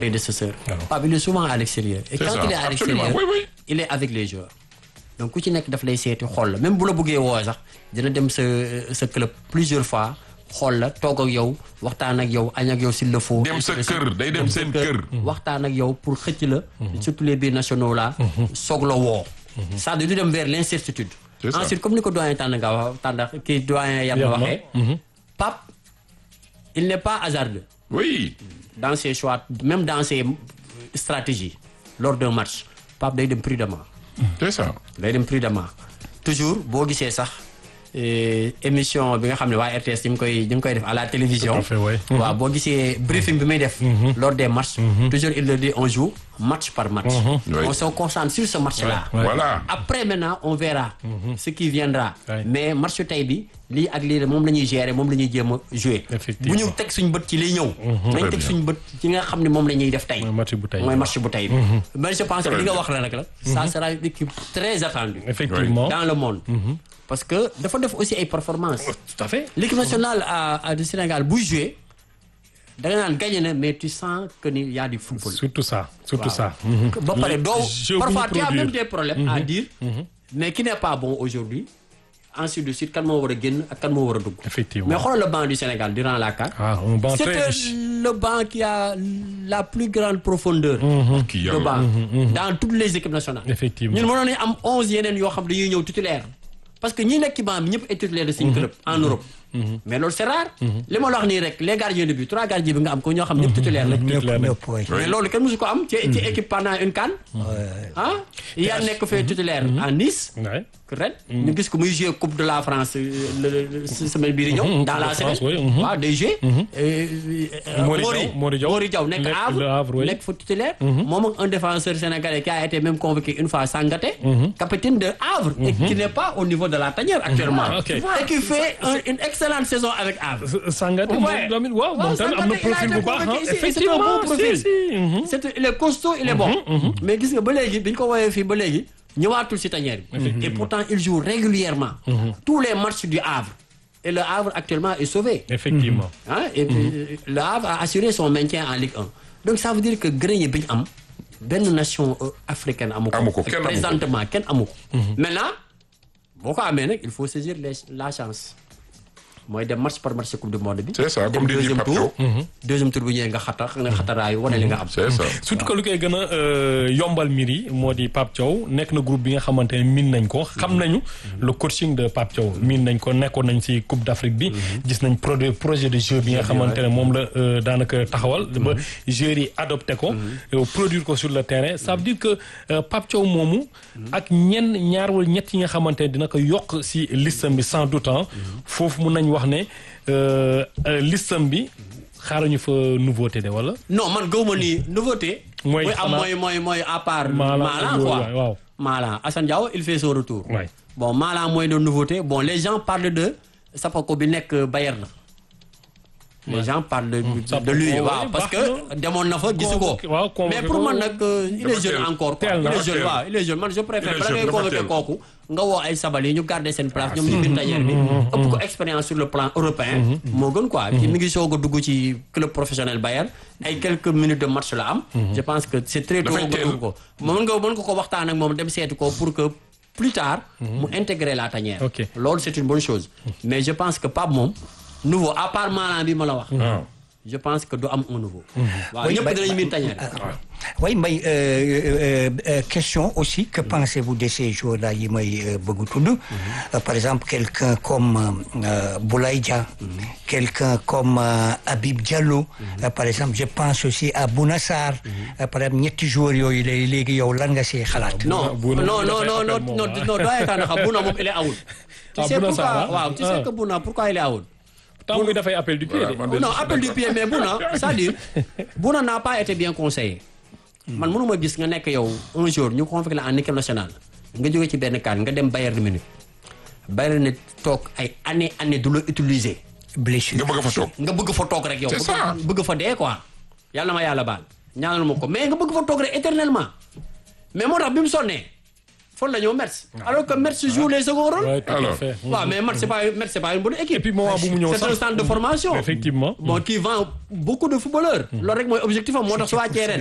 prédécesseur. Pape il est souvent à l'extérieur. et C'est quand ça, il est à absolument, l'extérieur oui, oui. il est avec les joueurs. donc ku ci nekk daf lay seeti xool la même bu la bëggee woo sax dina dem sa sa club plusieurs fois xool la toog ak yow waxtaan ak yow añ ak yow s'il le faut. dem sa kër day dem seen kër. waxtaan ak yow pour xëcc la. surtout les biir nationaux là. soog la woo. c'est-à-dire du dem vers l'incertitude. C'est ça. ensuite comme ni ko doyen tànn nga wax tànn kii doyen yam na Yatma. waxee. Pape il n'est pas hasardeux. oui. dans ses choix même dans ses stratégies lors d'un match Pape day dem prudemment c'est ça. day dem prudemment toujours boo gisee sax eh, émission bi nga xam ne waa RTS ñu ngi koy ñu ngi koy def à la télévision Tout à fait, ouais. waaw boo gisee briefing bi muy def lors des matchs toujours il le dit on joue match par match Oui. on se concentre sur ce match là Ouais. voilà. après maintenant on verra ce qui viendra Ouais. mais match tey bi lii ak lii moom la ñuy gérer moom la ñuy jéem a jouer bu Effectivement. ñu teg suñ bët ci liy ñëw nañ Très teg bien. suñ bët ci nga xam ne moom la ñuy def tey mooy match bu tey mooy match bu tey bi mais je pense que Très li nga bien. wax la rek la ça sera une équipe très attendue effectivement dans le monde parce que dafa def aussi ay performances tout à fait l'équipe nationale à, à du Sénégal buy jouer da nga naan gagné na mais tu sens que ni y a du football surtout ça surtout ça ba pare doo jeu bu parfois ñu tu as produire. même des problèmes à dire mais qui n'est pas bon aujourd'hui ainsi de suite kan moo war a génn ak kan moo war a dugg Effectivement. mais xoolal le banc du Sénégal durant la CAN ah un banc très c'était riche le banc qui a la plus grande profondeur kii de yàlla. banc dans toutes les équipes nationales Effectivement. ñun mënoon nañu am onze yeneen yoo xam dañuy ñëw titulaire parce que ñi nekk ci banc bi ñëpp ay titulaire de suñu club en Europe mais loolu c'est rare li ma la wax nii rek les gardiens de but trois gardiens bi nga am ko ñoo xam ñëpp titulaire la Titulaire ñëpp lañ. ñëpp waay. mais loolu kenn musu ko am ci ci équipe pendant une CAN ah yaa nekk fee titulaire à Nice Ouais. ren ñu gis ko muy jouer coupe de la France euh, le- le- si semaine bii di ñëw dans Coupe la de semaine France, oui, mhm. waaw day jouer Mori Diaw, Mori Diaw. Mori Diaw nekk Nekk Havre le Havre, oui. nekk fa titulaire moom ak un défenseur sénégalais qui a été même convoqué une fois Sangaté capitaine de Havre et qui n'est pas au niveau de la tanière actuellement Ah, ok. et qui fait un- une excellente saison avec Havre Sangaté Ouais. moom tamit waaw moom tamit am na Sangaté, il a profil été bu baax convoqué ah ici, et c'est un effectivement bon profil. si si mhm. c'est il est costaud il est bon mais gis nga ba léegi bi ñu ko woowee fii ba léegi ñëwaatul si tanière bi et pourtant il joue régulièrement tous les matchs du Havre et le Havre actuellement est sauvé effectivement hein, et puis, le Havre a assuré son maintien en Ligue 1 donc ça veut dire que grenier bi ñu am benn nation euh, africaine amu ko Amu ko, kenn amu ko. présentement kenn amu ko maintenant boo ko amee nag il faut saisir les la chance mooy dem match par match coupe du monde bi C'est ça, dem comme dit deuxième Pape tour Thiaw. deuxième tour bu ñëwee nga xatar nga xataraayu wane li nga am c'est ça. surtout que lu koy gën a euh, yombal mbir yi moo di Pape Thiaw nekk na groupe bi nga xamante ne miin nañ ko xam nañu le coaching de Pape Thiaw miin nañ ko nekkoon nañ ci Coupe d'Afrique bi gis nañ projet projet de jeu bi nga xamante ne moom la euh, daanaka taxawal ba joueurs yi adopté ko euh, produire ko sur le terrain ça veut dire que euh, Pape Thiaw moomu ak ñenn ñaar wala ñett yi nga xamante ne dina ko yokk ci listam bi sans doute hein, foofu mun nañ wax ne euh, euh, listam bi xaaruñu fa nouveauté de wala non man gëwma ni nouveauté Mooy mooy am xanaa- mooy mooy mooy à part Malang Malang ak quoi yooyu, waaw. Malang Assane Diao il fait son retour Ouais. bon Malang mooy de nouveauté bon les gens parlent de Sapako bi nekk Bayern les gens parlent de, de Sapako, lui oui, waaw parce baax que demoon na fa gisu ko Convoqué- waaw, convoqué mais pour ko. man nag euh, il est Dafa jeune teel. encore quoi Teel il na, est jeune teel. waaw il est jeune man je préfère Il est bala jeune, ngay dafa convoqué teel. kooku nga woo ay sabali ñu garder seen place ñoom ñu biir tailleur bi ëpp ko expérience sur le plan européen moo gën quoi ci mi ngi soog a dugg ci club professionnel Bayern ay quelques minutes de match la am je pense que c'est très tôt Dafay nga teel. dugg ko mën nga mën nga ko waxtaan ak moom dem seeti ko pour que plus tard mu intégrer la tanière Ok. loolu c'est une bonne chose mais je pense que Pape moom nouveau à part Malang bi ma la wax waaw. je pense que du am un nouveau waaw ñëpp dinañu miin tanière Oui, mais euh, euh, euh, question aussi, que pensez-vous de ces jours-là yi may euh, bëgg tudd Euh, Par exemple, quelqu'un comme euh, Boulaye Dia, quelqu'un comme euh, Habib Diallo, Euh, par exemple, je pense aussi à Bouna Sarr. Euh, par exemple, ñetti joueurs yooyu lay léegi yow lan nga see xalaat. non Bouna non moom non dafay non appel non moom, non ah. non doyen Tanda xam Bouna moom il est out tu Ah, sais Bouna pourquoi Sarr, ah? waaw tu sais Ah. que Bouna pourquoi il est out temps bi dafay appel du pied Voilà, de. man de- non appel du pied mais Bouna c'est-à-dire Bouna n'a pas été bien conseillé man mënuma gis nga nekk yow un jour ñu convoqué la en équipe nationale nga jóge ci benn kan nga dem Bayern Munich Bayern ne toog ay année année du la utiliser blessure. nga bëgg fa toog. nga bëgg fa toog rek yow. C'est bëgg- ça. bëgg fa dee quoi. yàlla ma yàlla baal ñaanal ma ko mais nga bëgg fa toog rek éternellement mais moo tax bi mu sonnee fan la ñëw Metz alors que Metz joue les second rôles Ouais, tout à Alors. fait. waaw mais Metz c'est pas Metz c'est pas une bonne équipe et puis moment bu mu ñëw c'est un sax centre de formation effectivement bon qui vend beaucoup de footballeurs loolu rek mooy objectif am moo tax su wàccee ren